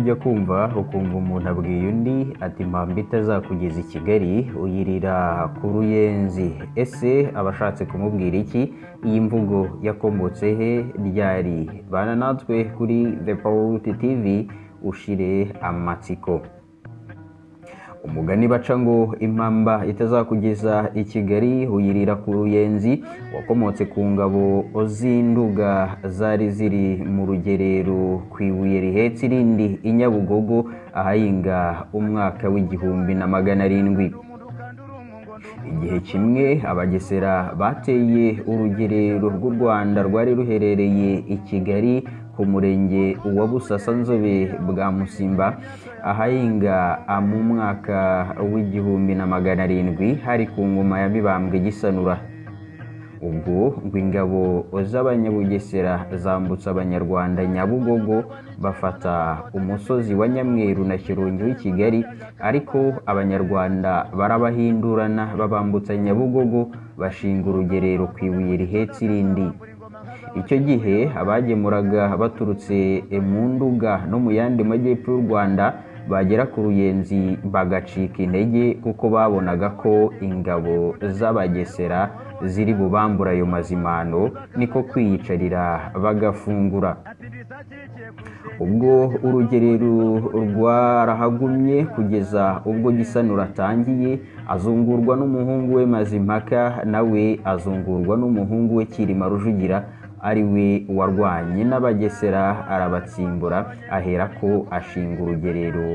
byo kumva ukumva umuntu abwiye undi ati mpamba itazakugeza i Kigali uyirira ku ruyenzi ese aba ashatse kumubwira iki iyi mvugo yakomotse he ryari bana natwe kuri The Paul TV ushire amatsiko umugani baca ngo impamba itazakugeza i Kigali uyirira ku ruyenzi wakomotse ku ngabo z'induga zari ziri mu rugerero ku ibuye rihetse irindi i Nyabugogo ahahinga umwaka w'igihumbi na magana arindwi igihe kimwe abagesera bateye urugerero rw'u Rwanda rwari ruherereye i Kigali ku murenge wa Busasanzobe bwa Musimba ahahinga mu mwaka w'igihumbi na magana arindwi hari ku ngoma ya Mibambwe Gisanura ubwo ngo ingabo z'abanyabugesera zambutse abanyarwanda nyabugogo bafata umusozi wa nyamweru na shyorongi w'i kigali ariko abanyarwanda barabahindurana babambutsa nyabugogo bashinga urugerero ku ibuye rihetse irindi icyo gihe abagemuraga baturutse mu nduga no mu yandi majyepfo y'u rwanda bagera ku ruyenzi bagacika intege kuko babonaga ko ingabo z'abagesera ziri bubambura ayo mazimano niko kwiyicarira bagafungura ubwo urugerero rwarahagumye kugeza ubwo gisanura atangiye azungurwa n'umuhungu we mazimpaka nawe azungurwa n'umuhungu we kirima rujugira ari we warwanye n'abagesera arabatsimbura aherako ashinga urugerero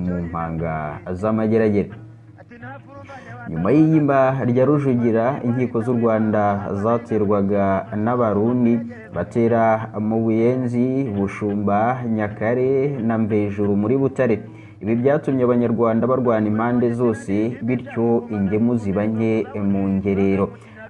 mu mpanga z'amageragere nyuma y'iyimba rya rujugira inkiko z'u rwanda zaterwaga n'abarundi batera mu buyenzi bushumba nyakare na mbejuru muri butare ibi byatumye abanyarwanda barwana impande zose bityo ingemu ziba nke mu ngerero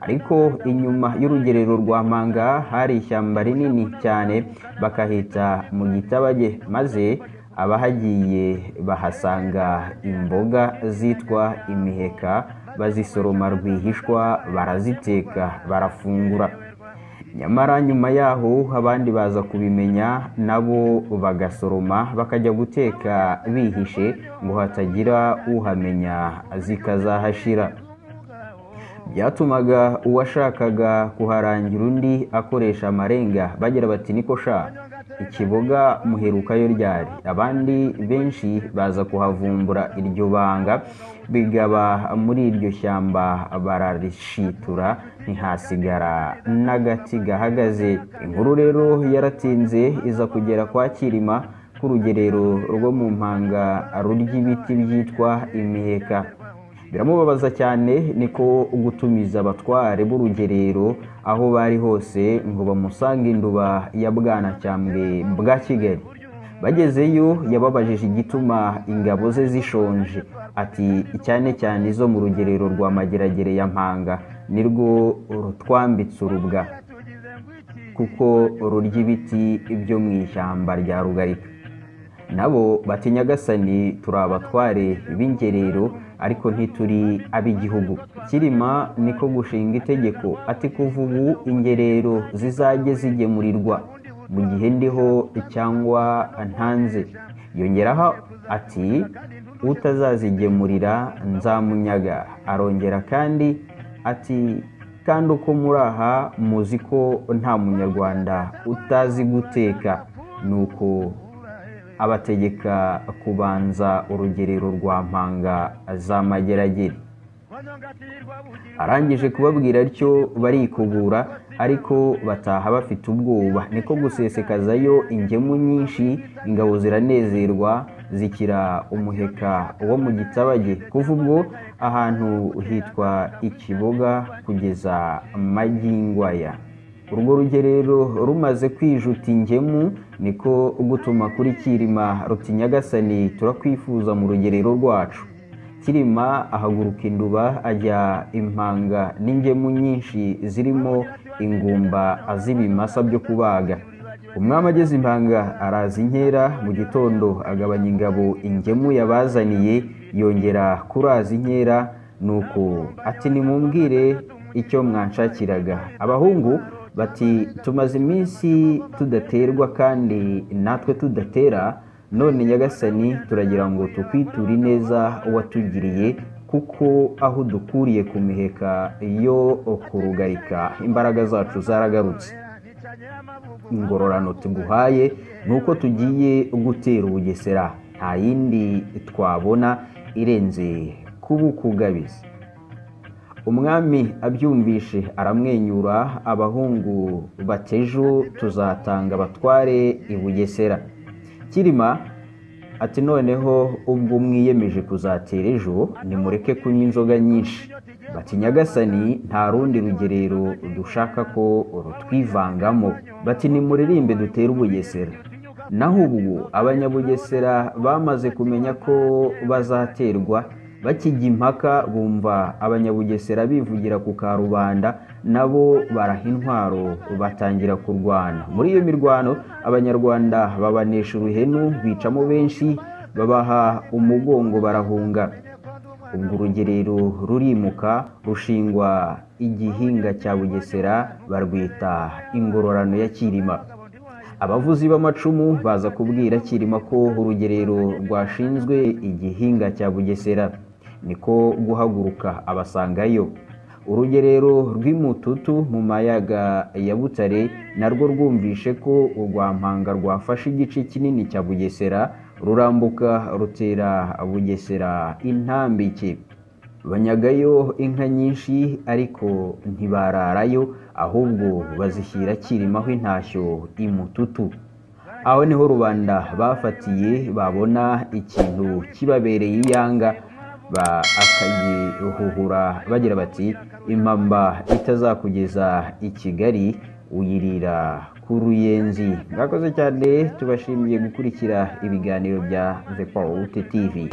ariko inyuma y'urugerero rwa mpanga hari ishyamba rinini cyane bakahita mu gitabage maze abahagiye bahasanga imboga zitwa imiheka bazisoroma rwihishwa baraziteka barafungura nyamara nyuma yaho abandi baza kubimenya nabo bagasoroma bakajya guteka bihishe ngo hatagira uhamenya zikazahashira byatumaga uwashakaga kuharangira undi akoresha amarenga bagira bati niko sha ikiboga muherukayo ryari abandi benshi baza kuhavumbura iryo banga bigaba muri iryo shyamba bararishitura ntihasigara n'agati gahagaze inkuru rero yaratinze iza kugera kwa kirima k'urugerero rwo mu mpanga rurya ibiti byitwa imiheka biramubabaza cyane niko gutumiza abatware b'urugerero aho bari hose ngo bamusange induba ya bwanacyambwe bwa kigali bagezeyo yababajije igituma ingabo ze zishonje ati cyane cyane izo mu rugerero rwa mageragere ya mpanga nirwo rutwambitse urubwa kuko rurya ibiti byo mu ishyamba rya rugarika nabo bati nyagasani turi abatware b'ingerero ariko ntituri ab'igihugu kirima niko gushinga itegeko ati kuva ubu ingerero zizajye zigemurirwa mu gihe ndiho cyangwa ntanze yongeraho ati utazazigemurira nzamunyaga arongera kandi ati kandi uko muri aha muzi ko nta munyarwanda utazi guteka nuko abategeka kubanza urugerero rwa mpanga z'amageragere arangije kubabwira atyo barikubura ariko bataha bafite ubwoba niko gusesekazayo ingemu nyinshi ingabo ziranezerwa zikira umuheka wo mu gitabage kuva ubwo ahantu hitwa ikiboga kugeza magingwaya urwo rugerero rumaze kwijuta ingemu niko gutuma kuri kirima ruti nyagasani turakwifuza mu rugerero rwacu kirima ahaguruka induba ajya impanga n'ingemu nyinshi zirimo ingumba z'ibimasa byo kubaga umwami ageze impanga araza inkera mu gitondo agabanya ingabo ingemu yabazaniye yongera kuraza inkera nuko ati nimumbwire icyo mwanshakiraga abahungu bati tumaze iminsi tudaterwa kandi natwe tudatera none nyagasani turagira ngo tukwiture ineza watugiriye kuko aho dukuriye ku miheka yo kurugarika imbaraga zacu zaragarutse ingororano tuguhaye ni uko tugiye gutera ubugesera nta yindi twabona irenze kubukugabiza umwami abyumvishe aramwenyura abahungu batejo tuzatanga abatware i bugesera kirima ati noneho ubwo mwiyemeje kuzatera ejo nimureke kunywa inzoga nyinshi bati nyagasani nta rundi rugerero dushaka ko rutwivangamo bati nimuririmbe dutere ubugesera naho ubu abanyabugesera bamaze kumenya ko bazaterwa bakijya impaka bumva abanyabugesera bivugira ku karubanda nabo baraha intwaro batangira kurwana muri iyo mirwano abanyarwanda babanesha uruhenu bicamo benshi babaha umugongo barahunga ubwo urugerero rurimuka rushingwa igihinga cya bugesera barwita ingororano ya kirima abavuzi b'amacumu baza kubwira kirima ko urugerero rwashinzwe igihinga cya bugesera niko guhaguruka abasangayo urugerero rw'imututu mu mayaga ya butare narwo rwumvishe ko urwampanga rwafashe igice kinini cya bugesera rurambuka rutera bugesera intambike banyagayo inka nyinshi ariko ntibararayo ahubwo bazishyira kirimaho intashyo imututu aho niho rubanda bafatiye babona ikintu kibabereye iyanga bakagihuhura bagira bati impamba itazakugeza i kigali uyirira ku ruyenzi mwakoze cyane tubashimiye gukurikira ibiganiro bya the paul tv